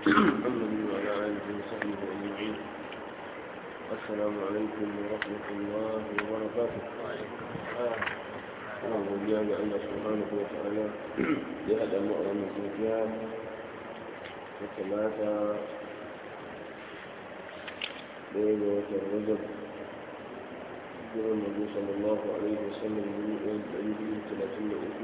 محمد وعلى آله وصحبه أجمعين السلام عليكم ورحمة الله وبركاته أنا godiya ga Allah subhanahu wa ta'ala ya haɗa mu a wannan safiya ta talata ɗaya ga watan rajab jiran nabi sallallahu alaihi wasallam dubu ɗaya da ɗari biyu talatin da uku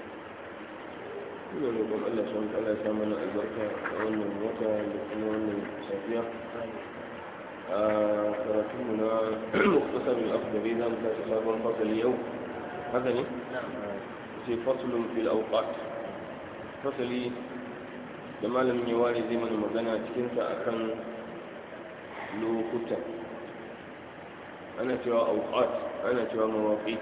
ina roƙon Allah subhanahu wa ta'ala ya sa mana albarka a wannan wata da kuma wannan safiya a karatunmu na muktasar al-akhdari za mu tashi sabon fasali yau haka ne? ce fasulun fil auqat fasali da malamin ya ware zai mana magana cikinsa akan lokuta ana cewa auqat ana cewa mawaqit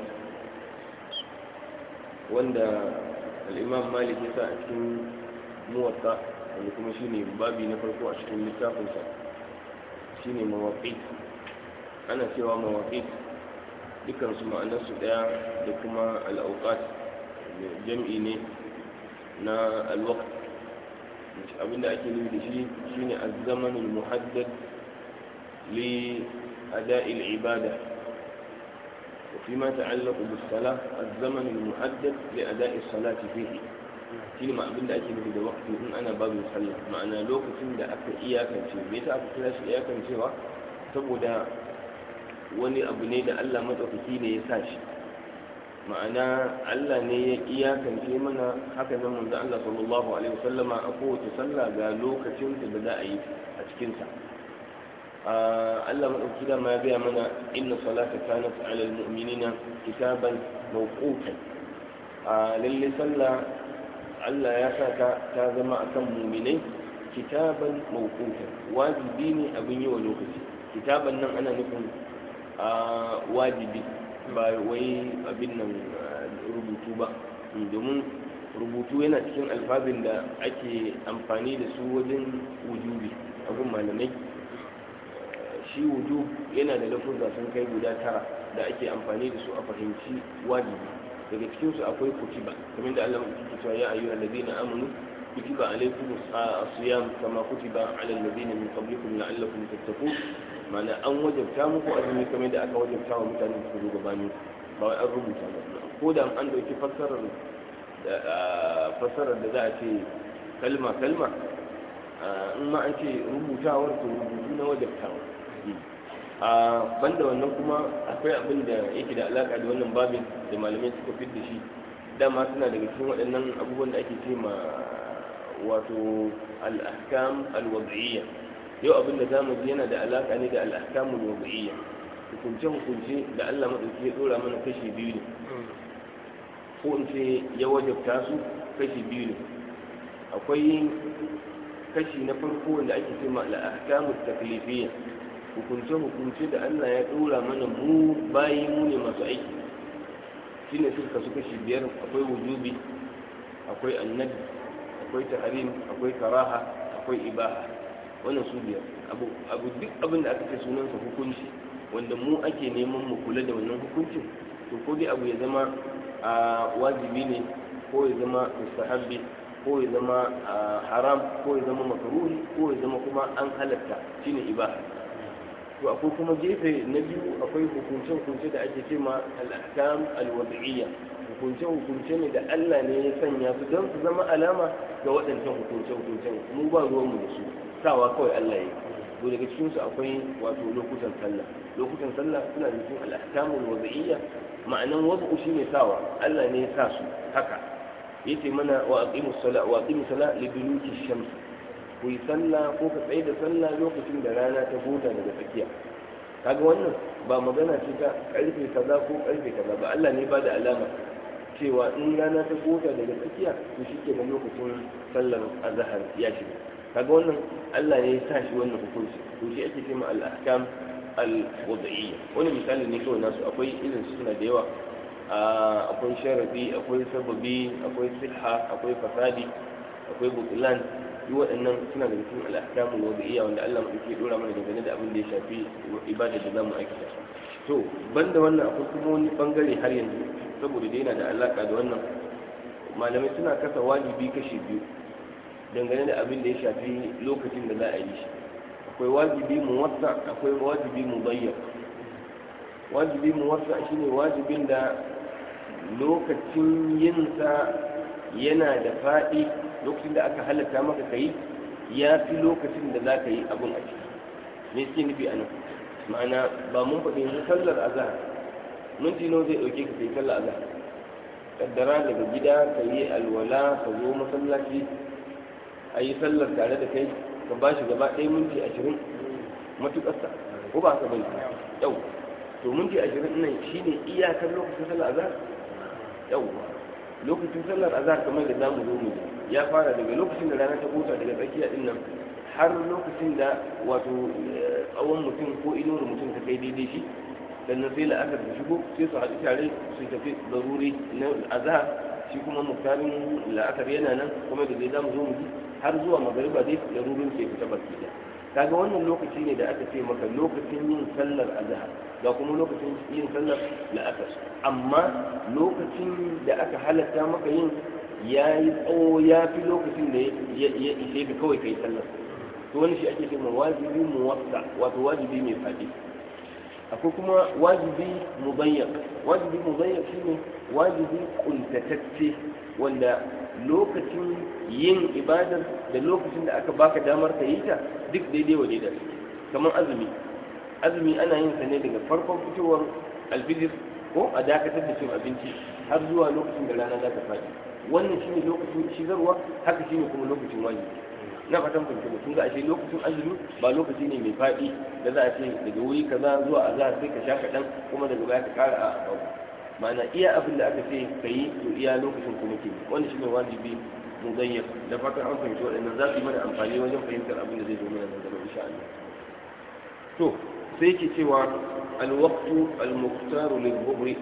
wanda al-imam malik ya sa a cikin muwatta wanda kuma shine babi na farko a cikin littafinsa shine mawaqit ana cewa mawaqit dukansu ma'anarsu ɗaya da kuma al'auƙat jam'i ne na alwakt abinda ake nufi da shi shine azzamanul muhaddad li ada'il ibada وفيما يتعلق بالصلاة الزمن المحدد لأداء الصلاة فيه shi ne abin da ake nufi da wakti in ana babin sallah ma'ana lokacin da aka iyakance me yasa aka kira shi iyakancewa saboda wani abu ne da Allah matsakaki ne ya sa shi ma'ana Allah ne ya iyakance mana haka nan manzo Allah sallallahu alaihi wasallama a kowace sallah ga lokacin da za a yi a cikin sa Allah matsakaki da ma ya gaya mana inna salata kanat ala almu'minina kitaban mawqutan lalle sallah Allah ya sa ta zama akan mu'minai kitaban mawqutan wajibi ne abin yi wa lokaci kitaban nan ana nufin a wajibi ba wai abin nan rubutu ba domin rubutu yana cikin alfabin da ake amfani da su wajen wujubi abin malamai shi wujub yana da lafuzza sun kai guda tara da ake amfani da su a fahimci wajibi daga cikinsu akwai kutiba kamar da Allah ya cewa ya ayyuhal ladina amanu kutiba alaykum as-siyam kama kutiba ala alladhina min qablikum la'allakum tattaqun mana an wajabta muku azumi kamar da aka wajabta wa mutane su zo gabani ba wai an rubuta ba ko da an dauki fassarar fassarar da za a ce kalma kalma in ma an ce rubutawar to rubutu na wajabtawa a banda wannan kuma akwai abin da yake da alaka da wannan babin da malamai suka fi da shi dama suna daga cikin waɗannan abubuwan da ake ce ma wato al-ahkam al-wad'iyya yau abin da zamu ji yana da alaka ne da al'ahkamul wad'iyya hukunce hukunce da Allah madauki ya dora mana kashi biyu ne ko in ce ya wajabta su kashi biyu ne akwai kashi na farko wanda ake cewa al'ahkamut taklifiyya hukunce hukunce da Allah ya dora mana mu bayi mu ne masu aiki shine suka kasu kashi biyar akwai wujubi akwai annabi akwai tahrim akwai karaha akwai ibaha wannan su biyar abu duk abin da aka ce sunansa hukunci wanda mu ake neman mu kula da wannan hukuncin to ko dai abu ya zama a wajibi ne ko ya zama mustahabbi ko ya zama haram ko ya zama makaruhi ko ya zama kuma an halatta shine ibaha to akwai kuma gefe na biyu akwai hukunce hukunce da ake ce ma al-ahkam al-wad'iyya hukunce hukunce ne da Allah ne ya sanya su don su zama alama ga waɗancan hukunce hukunce mu ba ruwan mu da su sawa kawai Allah ya to daga cikin su akwai wato lokutan sallah lokutan sallah suna da cikin al-ahkamul wad'iyya ma'anan wad'u shine sawa Allah ne ya sa su haka yace mana wa aqimus sala wa aqimus sala li duluki shams ku yi sallah ko ka tsaye da sallah lokacin da rana ta huta daga tsakiya kaga wannan ba magana ce ta karfe kaza ko karfe kaza ba Allah ne ba da alama cewa in rana ta huta daga tsakiya to shi ke lokacin sallar azhar ya shiga kaga wannan Allah ne ya sa shi wannan hukunci to shi ake cewa al-ahkam al-wad'iyya wani misali ne kawai nasu akwai irin suna da yawa akwai sharadi akwai sababi akwai siha akwai fasadi akwai butlan duk waɗannan suna da cikin al-ahkam al-wad'iyya wanda Allah mu yake dora mana dangane da abin da ya shafi ibada da zamu aikata to banda wannan akwai kuma wani bangare har yanzu saboda da yana da alaka da wannan malamai suna kasa wajibi kashi biyu dangane da abin da ya shafi lokacin da za a yi shi akwai wajibi muwassa akwai wajibi mubayyan wajibi muwassa shine wajibin da lokacin yinsa yana da faɗi lokacin da aka halatta maka kai ya fi lokacin da za ka yi abin a ciki me suke nufi a nan ma'ana ba mun faɗi yanzu sallar azhar minti nawa zai ɗauke ka kai sallar azhar kaddara daga gida ka yi alwala ka zo masallaci a yi sallar tare da kai ka ba shi gaba ɗaya minti ashirin matuƙarsa ko ba ka bane yau to minti ashirin nan shine iyakar lokacin sallar azhar yau lokacin sallar azhar kamar da zamu zo mu ya fara daga lokacin da rana ta huta daga tsakiya din nan har lokacin da wato tsawon mutum ko inuwar mutum ta kai daidai shi sannan sai la'akar da shigo sai su haɗu tare su tafi zaruri na azhar shi kuma muktarin la'akar yana nan kuma da zai zamu zo mu ji har zuwa magariba dai larurin ke fita baki da kaga wannan lokaci ne da aka ce maka lokacin yin sallar azhar ga kuma lokacin yin sallar la'asar amma lokacin da aka halatta maka yin ya yi tsawo ya fi lokacin da ya ishe ka kawai kai sallar to wani shi ake cewa wajibi muwassa wato wajibi mai fadi akwai kuma wajibi mubayyan wajibi mubayyan shine wajibi kuntatacce wanda lokacin yin ibadar da lokacin da aka baka damar ka yi ta duk daidai wa daidai kamar azumi azumi ana yin sa ne daga farkon fitowar alfijir ko a dakatar da cin abinci har zuwa lokacin da rana za ta faɗi wannan shine lokacin shigarwa haka shine kuma lokacin wajibi na fatan kun kuma kun ga ashe lokacin azumi ba lokaci ne mai faɗi da za a ce daga wuri kaza zuwa azhar sai ka sha kaɗan kuma daga baya ka ƙara a babu ma'ana iya abin da aka ce ka yi to iya lokacin kuma ke wani shine wajibi mugayyar da fatan an fahimci waɗannan za su yi mana amfani wajen fahimtar abin da zai zo mana nan gaba insha Allah to sai ke cewa alwaqtu almuqtaru lil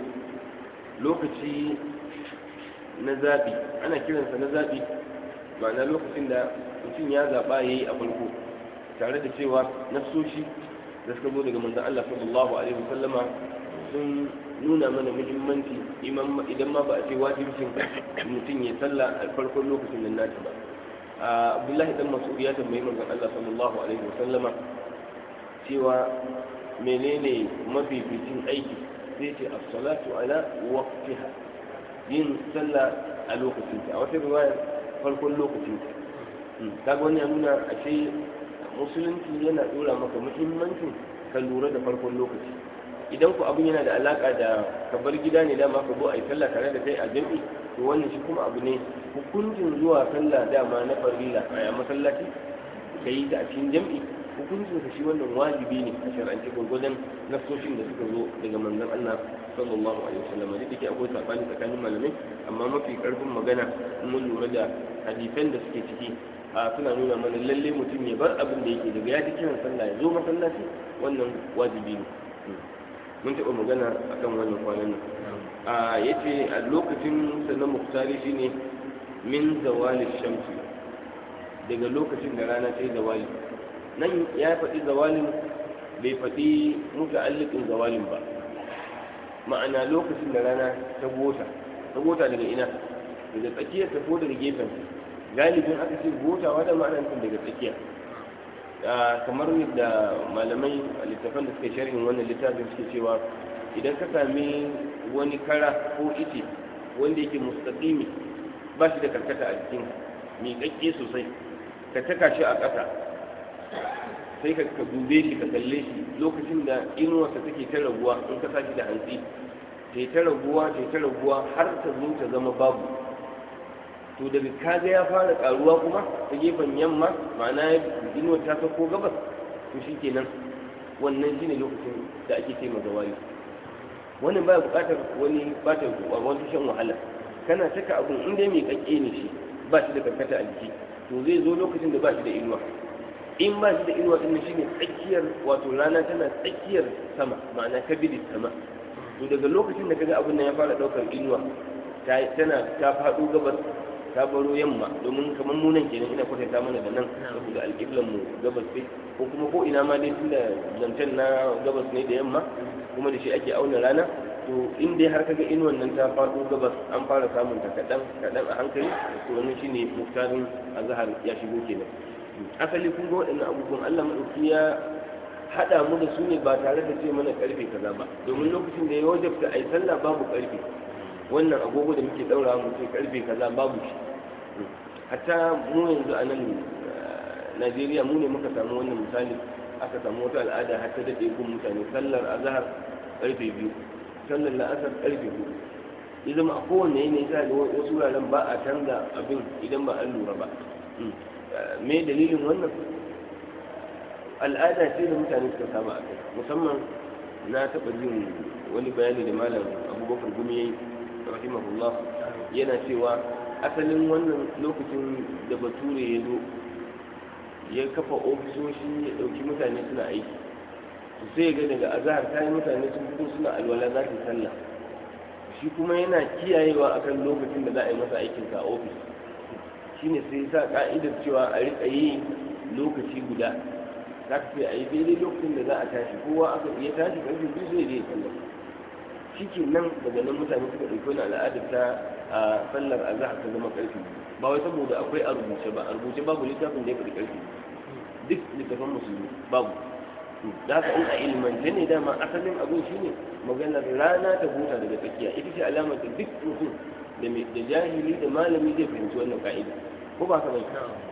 lokaci na zabi ana kiransa na zabi ma'ana lokacin da mutum ya zaɓa ya yi a farko tare da cewa nafsoshi da suka zo daga manzan Allah sallallahu alaihi wasallama sun nuna mana muhimmanci idan ma ba a ce wajibcin mutum ya sallah a farkon lokacin nan nata ba abdullahi dan mas'ud ya tambayi manzan Allah sallallahu alaihi wasallama cewa menene mafificin aiki sai ce as-salatu ala waqtiha yin sallah a lokacin ta a wata riwaya farkon lokacin ta kaga wani ya nuna ashe musulunci yana dora maka muhimmancin ka lura da farkon lokaci idan ku abin yana da alaka da ka bar gida ne dama ka zo a yi sallah tare da kai a jami'i to wannan shi kuma abu ne hukuncin zuwa sallah dama na farilla a masallaci ka yi ta a cikin jami'i hukuncin ka shi wannan wajibi ne a shar'ance gwagwadon nasoshin da suka zo daga manzon Allah sallallahu alaihi wasallam da take akwai sabani tsakanin malamai amma mafi karfin magana mun lura da hadisan da suke ciki a suna nuna mana lalle mutum ya bar abin da yake daga ya ji kiran sallah ya zo masallaci wannan wajibi ne mun taɓa magana akan wannan kwanan nan a yace a lokacin sannan muktari shine min zawali shamsi daga lokacin da rana ta yi zawali nan ya faɗi zawalin bai faɗi muta'alliqin zawalin ba ma'ana lokacin da rana ta gota ta gota daga ina daga tsakiyar ta ko daga gefen galibin aka ce gotawa da ma'ana daga tsakiya kamar yadda malamai a littafan da suke sharhin wannan littafin suke cewa idan ka sami wani kara ko ice wanda yake mustaqimi ba shi da karkata a jikin miƙaƙƙe sosai ka taka shi a ƙasa sai ka dube shi ka kalle shi lokacin da inuwarsa take ta raguwa in ka sashi da hantsi ta ta raguwa ta ta raguwa har ta zo ta zama babu to daga kaga ya fara karuwa kuma ta gefen yamma ma'ana inuwar ta sauko gabas to shi kenan wannan shine lokacin da ake ce zawali wannan baya buƙatar wani bata wani shan wahala kana taka abun in dai mai kakke ne shi ba shi da karkata a jiki to zai zo lokacin da ba shi da inuwa in ba shi da inuwa din shi ne tsakiyar wato rana tana tsakiyar sama ma'ana kabiri sama to daga lokacin da kaga abin nan ya fara daukar inuwa tana ta faɗo gabas ta baro yamma domin kamar mu nan kenan ina kwatanta mana da nan saboda alƙiblan mu gabas sai ko kuma ko ina ma dai tunda zancen na gabas ne da yamma kuma da shi ake auna rana to in dai har kaga inuwan nan ta faɗo gabas an fara samun ta kaɗan kaɗan a hankali to wannan shine muktarin azhar ya shigo kenan asali kun ga waɗannan abubuwan Allah madauki ya haɗa mu da su ne ba tare da ce mana karfe kaza ba domin lokacin da ya wajabta ai sallah babu karfe wannan agogo da muke daura mu ce karfe kaza babu shi hatta mu yanzu a nan Najeriya mu ne muka samu wannan misali aka samu wata al'ada har ta daɗe gun mutane sallar azhar karfe biyu sallar la'asar karfe biyu ya zama a kowane yanayi za ga wasu wuraren ba a canza abin idan ba an lura ba me dalilin wannan al'ada ce da mutane suka saba a kai musamman na taɓa jin wani bayani da malam abubakar gumi ya yi rahimahullah yana cewa asalin wannan lokacin da bature ya zo ya kafa ofisoshi ya ɗauki mutane suna aiki sai ga daga azahar ta yi mutane sun fito suna alwala za su sallah shi kuma yana kiyayewa akan lokacin da za a yi masa aikinsa a ofis shine sai sa ka'idar cewa a riƙa yi lokaci guda za ka sai a yi daidai lokacin da za a tashi kowa aka iya tashi ƙarfi biyu zai je sallah shi ke nan daga nan mutane suka ɗauki wani al'adar ta a sallar azahar ta zama ƙarfi ba wai saboda akwai a rubuce ba a rubuce babu littafin da ya faɗi ƙarfi duk littafin musulmi babu da haka in a ilmance ne dama asalin abin shi ne maganar rana ta huta daga tsakiya ita ce alamar da duk mutum da jahili da malami zai fahimci wannan ka'ida ko ba ka bai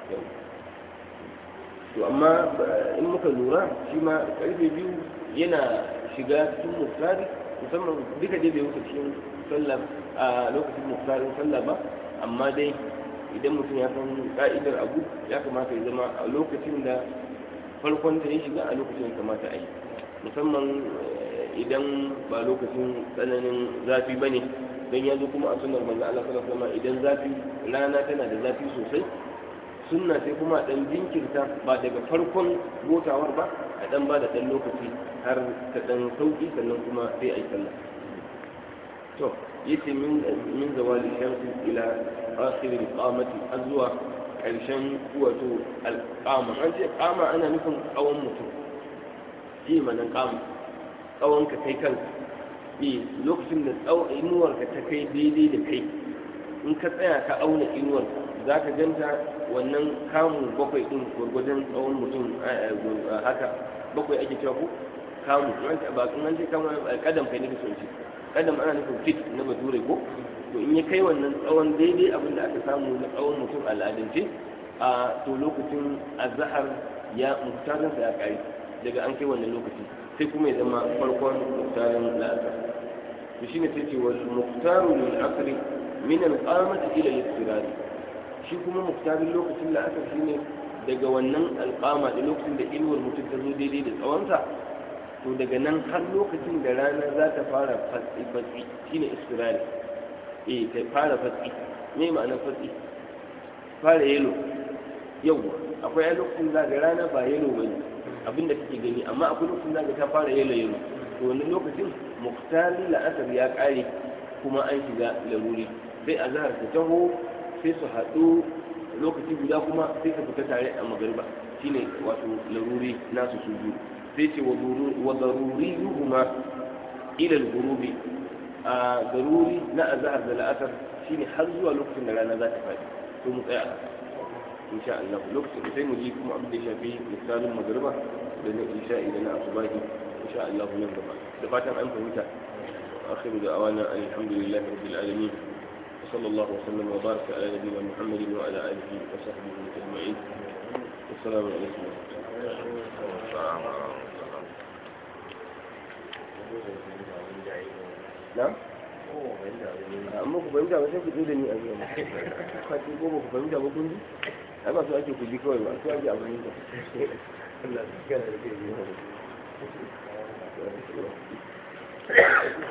to amma in muka lura shi ma karfe biyu yana shiga cikin muftari musamman duka dai bai wuce cikin sallah a lokacin muftarin sallah ba amma dai idan mutum ya san ka'idar abu ya kamata ya zama a lokacin da farkon ta ya shiga a lokacin da kamata a yi musamman idan ba lokacin tsananin zafi ba ne don ya zo kuma a sunar manzo Allah sallallahu alaihi idan zafi rana tana da zafi sosai sunna sai kuma dan jinkirta ba daga farkon gotawar ba a dan ba da dan lokaci har ta dan sauki sannan kuma sai a yi sallah to yace min min zawali shamsi ila akhir al-qamati azwa karshen wato al-qama an ce qama ana nufin tsawon mutum shi manan qama tsawon ka kai kanka eh lokacin da tsawon inuwarka ta kai daidai da kai in ka tsaya ka auna inuwar za ka ganta wannan kamun bakwai din gwargwadon tsawon mutum haka bakwai ake cewa ko kamu ba an ce kamu kadam kai nake son ce kadam ana nufin fit na bature ko to in ya kai wannan tsawon daidai abin da aka samu na tsawon mutum al'adance a to lokacin azhar ya muktarin sa ya kai daga an kai wannan lokaci sai kuma ya zama farkon muktarin la'asar to shine sai ce wal muktaru lil asri min al qamati ila al istirari shi kuma muktarin lokacin la'asar shine daga wannan alƙama da lokacin da inuwar mutum ta zo daidai da tsawonsa to daga nan har lokacin da rana za ta fara fatsi fatsi shine istirari eh ta fara fatsi me ma'anar fatsi fara yelo yawwa akwai a lokacin za ga rana ba yelo bane abinda kake gani amma akwai lokacin za ga ta fara yelo yelo to wannan lokacin muktarin la'asar ya kare kuma an shiga laruri sai a zahar ta taho sai su haɗu lokaci guda kuma sai su fita tare a magariba shine wato laruri nasu su biyu sai ce wa daruri yuhuma ila al-ghurubi a daruri na azhar da la'asar shine har zuwa lokacin da rana za ta faɗi to mu tsaya haka insha Allah lokacin sai mu ji kuma abin da ya shafi misalin magariba da na isha idan na asubahi insha Allah nan gaba da fatan an fahimta akhiru da awana alhamdulillahi rabbil alamin وصلى الله وسلم وبارك على نبينا محمد وعلى اله وصحبه اجمعين والسلام عليكم ورحمه الله نعم amma ku fahimta ba sai ku zo da ni a zuwa kwaci ko ba ku fahimta ba kun ji ai ba su ake ku ji kawai ba su ake a fahimta Allah ya kara da kai